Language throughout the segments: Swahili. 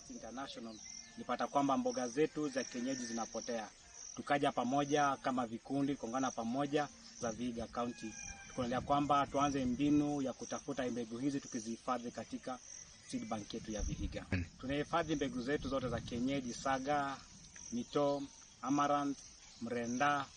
Farmers International nilipata kwamba mboga zetu za kienyeji zinapotea. Tukaja pamoja kama vikundi kuungana pamoja za Vihiga County, tukaonelea kwamba tuanze mbinu ya kutafuta mbegu hizi tukizihifadhi katika seed bank yetu ya Vihiga. Tunahifadhi mbegu zetu zote za kienyeji: saga, mito, amaranth, mrenda,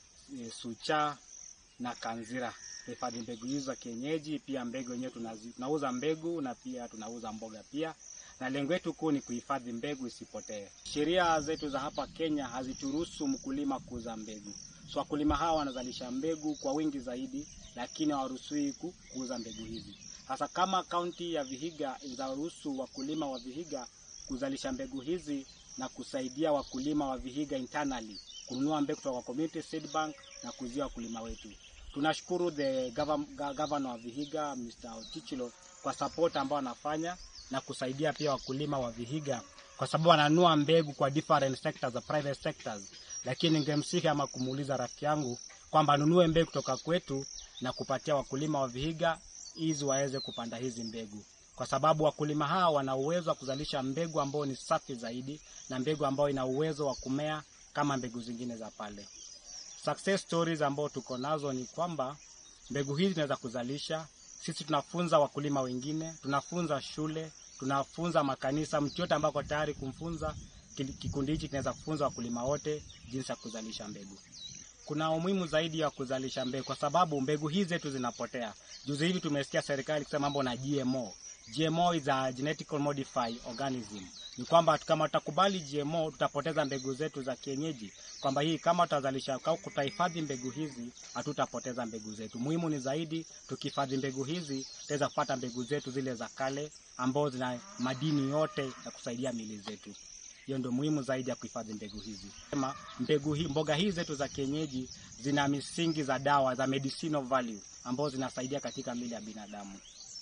e, sucha na kanzira. Tunahifadhi mbegu hizo za kienyeji, pia mbegu yenyewe tunazi- tunauza mbegu na pia tunauza mboga pia na lengo letu kuu ni kuhifadhi mbegu isipotee. Sheria zetu za hapa Kenya hazituruhusu mkulima kuuza mbegu, so wakulima hawa wanazalisha mbegu kwa wingi zaidi, lakini hawaruhusiwi ku- kuuza mbegu hizi. Sasa kama kaunti ya Vihiga inaruhusu wakulima wa Vihiga kuzalisha mbegu hizi na kusaidia wakulima wa Vihiga internally kununua mbegu kutoka kwa community seed bank na kuuzia wakulima wetu. Tunashukuru the govern- ga- governor wa Vihiga Mr. Otichilo kwa support ambao anafanya na kusaidia pia wakulima wa Vihiga kwa sababu wananunua mbegu kwa different sectors, the private sectors, lakini ningemsihi ama kumuuliza rafiki yangu kwamba anunue mbegu kutoka kwetu na kupatia wakulima wa Vihiga ili waweze kupanda hizi mbegu, kwa sababu wakulima hawa wana uwezo wa kuzalisha mbegu ambayo ni safi zaidi na mbegu ambayo ina uwezo wa kumea kama mbegu zingine za pale. Success stories ambao tuko nazo ni kwamba mbegu hizi zinaweza kuzalisha. Sisi tunafunza wakulima wengine, tunafunza shule, tunafunza makanisa. Mtu yote ambaye ako tayari kumfunza, kili- kikundi hichi kinaweza kufunza wakulima wote jinsi ya kuzalisha mbegu. Kuna umuhimu zaidi ya kuzalisha mbegu kwa sababu mbegu hizi zetu zinapotea. Juzi hivi tumesikia serikali kusema mambo na GMO. GMO is a genetically modified organism. Ni kwamba kama tutakubali GMO tutapoteza mbegu zetu za kienyeji, kwamba hii kama tutazalisha au kutahifadhi mbegu hizi hatutapoteza mbegu zetu. Muhimu ni zaidi tukihifadhi mbegu hizi tutaweza kupata mbegu zetu zile za kale ambazo zina madini yote ya kusaidia miili zetu. Hiyo ndio muhimu zaidi ya kuhifadhi mbegu hizi. Sema mbegu hii, mboga hizi zetu za kienyeji zina misingi za dawa za medicinal value ambazo zinasaidia katika miili ya binadamu.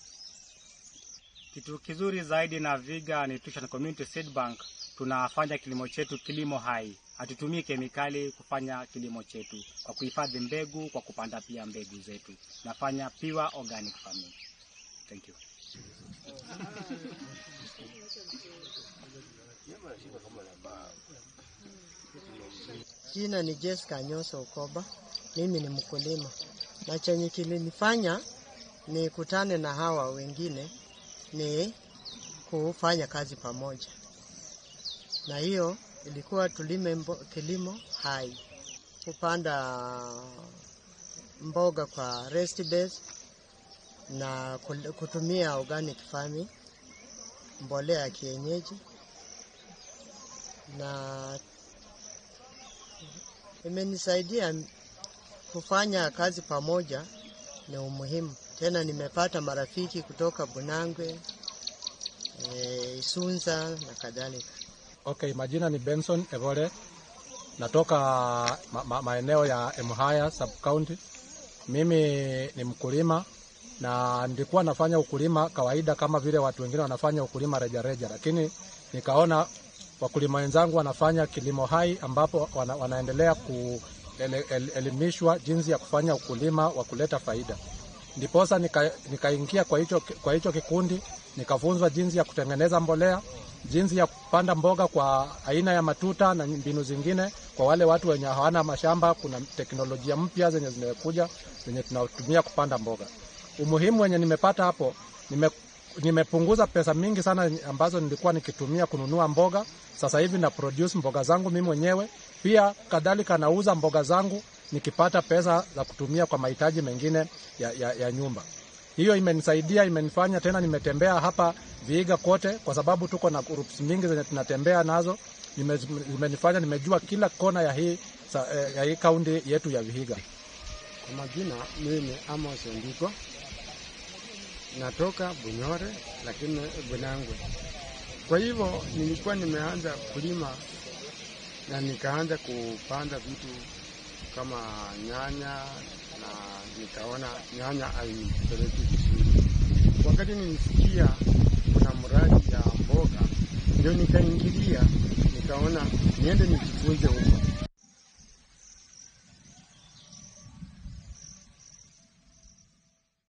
Kitu kizuri zaidi na Vihiga Nutrition Community Seed Bank, tunafanya kilimo chetu kilimo hai. Hatutumii kemikali kufanya kilimo chetu, kwa kuhifadhi mbegu, kwa kupanda pia mbegu zetu. Nafanya pure organic farming. Thank you. Jina ni Jessica Nyoso Ukoba. Mimi ni mkulima, na chenye kilinifanya nikutane na hawa wengine ni kufanya kazi pamoja, na hiyo ilikuwa tulime mbo, kilimo hai, kupanda mboga kwa rest base na kul- kutumia organic farming, mbolea ya kienyeji na imenisaidia kufanya kazi pamoja, ni umuhimu tena. Nimepata marafiki kutoka Bunangwe, e, Isunza na kadhalika. Okay, majina ni Benson Evole, natoka ma ma maeneo ya Emhaya sub county. Mimi ni mkulima na nilikuwa nafanya ukulima kawaida kama vile watu wengine wanafanya ukulima rejareja, lakini nikaona wakulima wenzangu wanafanya kilimo hai ambapo wana, wanaendelea kuelimishwa jinsi ya kufanya ukulima wa kuleta faida. Ndiposa nika- nikaingia kwa hicho kwa hicho kikundi, nikafunzwa jinsi ya kutengeneza mbolea, jinsi ya kupanda mboga kwa aina ya matuta na mbinu zingine. Kwa wale watu wenye hawana mashamba, kuna teknolojia mpya zenye zimekuja zenye tunatumia kupanda mboga. Umuhimu wenye nimepata hapo, nime, nimepunguza pesa mingi sana ambazo nilikuwa nikitumia kununua mboga. Sasa hivi na produce mboga zangu mimi mwenyewe, pia kadhalika nauza mboga zangu nikipata pesa za kutumia kwa mahitaji mengine ya, ya, ya nyumba. Hiyo imenisaidia, imenifanya tena nimetembea hapa Vihiga kote, kwa sababu tuko na groups mingi zenye tunatembea nazo. Nime- Imenifanya nimejua kila kona ya hii sa- eh, ya hii kaunti yetu ya Vihiga. Kwa majina mimi ni Amos Ondiko, natoka Bunyore lakini Bunangwe. Kwa hivyo nilikuwa nimeanza kulima na nikaanza kupanda vitu kama nyanya, na nikaona nyanya hainipeleki vizuri. Wakati nilisikia kuna mradi ya mboga, ndio nikaingilia, nikaona niende nijifunze huko